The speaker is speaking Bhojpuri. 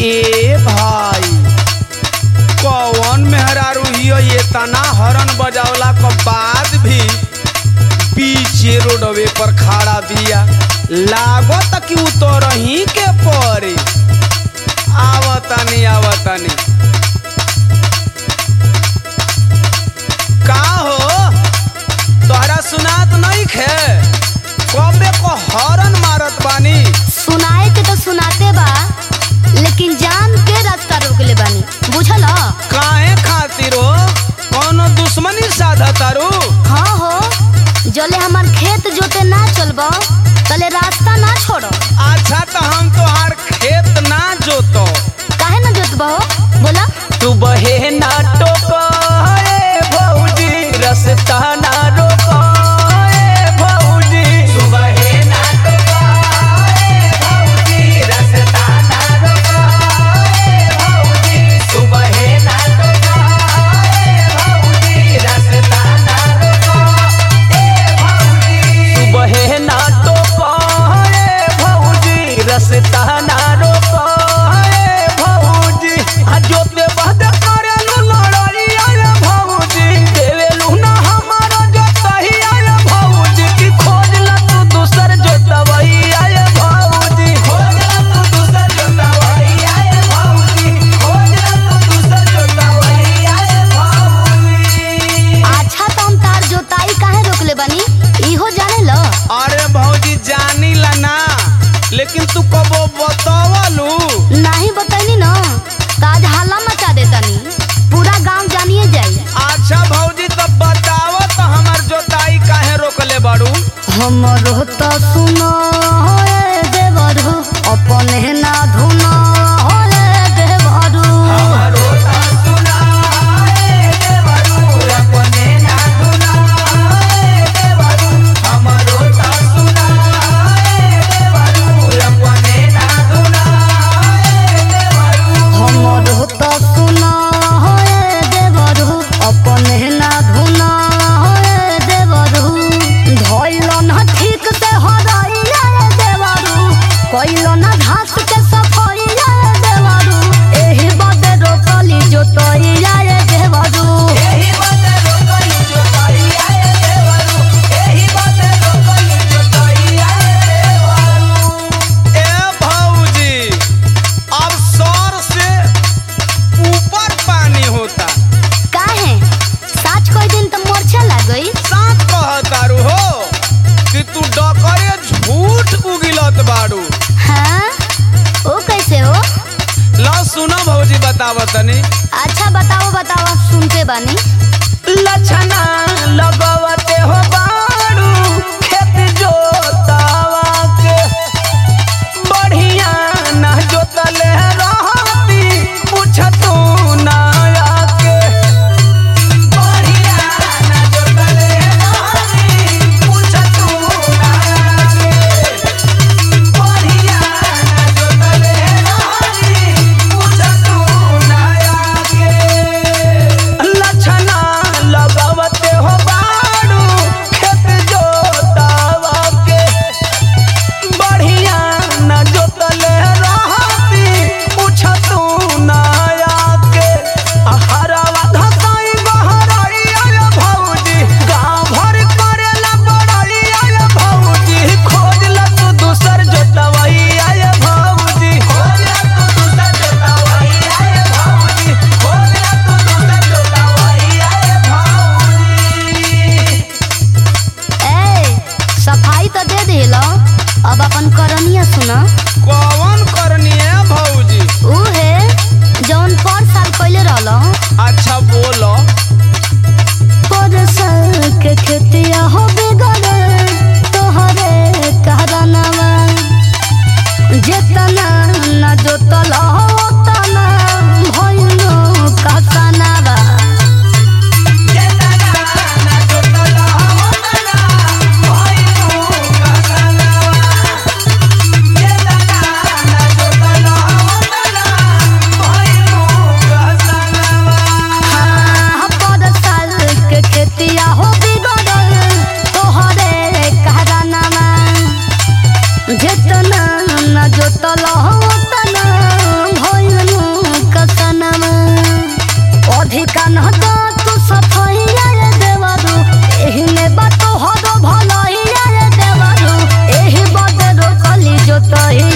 ए भाई कौन मेहरारू हियो ये तना हरन बजावला के बाद भी पीछे रोडवे पर खड़ा बिया लागत कि उतरही के पड़े आवतनी आवतनी का हो तोहरा सुनात नहीं खे कबे को हरन मारत बानी सुनाए के तो सुनाते बा लेकिन जान के रास्ता रोक ले बानी बुझल ह? काहे खातिर हो कौनो दुश्मनी साधा तारू हाँ हो जले हमार खेत जोते ना चलबो तले रास्ता ना छोड़ो अच्छा तो हम तोहार खेत ना जोतो काहे ना जोतबो बोला तू बहे ना टोको ए भौजी रस्ता ना रोको ए भौजी तू बहे ना टोको ए भौजी रस्ता ना रोको ए भौजी तू बहे ना टोको ए भौजी रस्ता ना रोको ए भौजी तू बहे ना टोको ए भौजी रस्ता ना रोको ए भौजी आ जोते बहद करेलु लड़ाई आए भौजी देवेलु ना हमारा जोतही आए भौजी की खोज ला तू दूसर जोतवई आए भौजी खोज ला तू दूसर जोतवई आए भौजी खोज ला तू दूसर जोतवई आए भौजी अच्छा तो हम तार जोताई काहे रोक ले बानी इहो जाने लो अरे भौजी जानी ला ना लेकिन तू कबो बतावलू नहीं बतैनी न ताज हाला मचा देतानी पूरा गांव जानिए जाई अच्छा भौजी तो बताओ तो हमार जोताई काहे रोकले बाड़ू हमरो तो सुनो होए देवरू अपने ना धुनो होए देवरू हमरो तो सुनो होए देवरू अपने ना धुनो होए देवरू धइलो ना ठीक से हराइया रे देवरू कइलो ना घास के सफाइया रे देवरू एही बदे रोकली जोतइया रे देवरू ए भौजी अब सर से ऊपर पानी होता काहे साच कोई दिन तो मोर्चा लागई साथ कहतारू हो कि तू डकरे झूठ उगिलत बाड़ू हाँ ओ कैसे हो ला सुनो भौजी बतावतनी अच्छा बताओ बताओ सुनते बानी लछना लगवते हो बाड़ू खेत जोतावा के बढ़िया ना जोतले रहती पूछतू ना आके बढ़िया ना जोतले रहती पूछतू ना आके बढ़िया ना जोतले रहती पूछतू ना आके लछना लगवते हो बाड़ू खेत जोतावा के बढ़िया न जोतले रहती पूछतू ना आके हरावा घसाई बहराई आय भौजी गाँव भर करेला बड़ाई आय भौजी खोज ला तू दूसर जोतवाई आय भौजी खोज ला तू दूसर जोतवाई आय भौजी खोज ला तू दूसर जोतवाई आय भौजी ए सफाई तो दे दिलो अब अपन करनिया सुना कौन करनी है भौजी ऊ है जौन पर साल पहले रहलो अच्छा बोलो पर साल के खेतिया हो बिगड़े तोहरे कहरनवा जेतना ना जोतल ओतना भइलो कसनवा हाँ, पर साल के खेतिया हो बिगड़ल तोहरे कहरनवा जेतना न जोतल तना भइलनु कसनमा अधिका न तो तू सफैया रे देवरू एही में बात हरो भलैया रे देवरू एही बदरो कली जोतही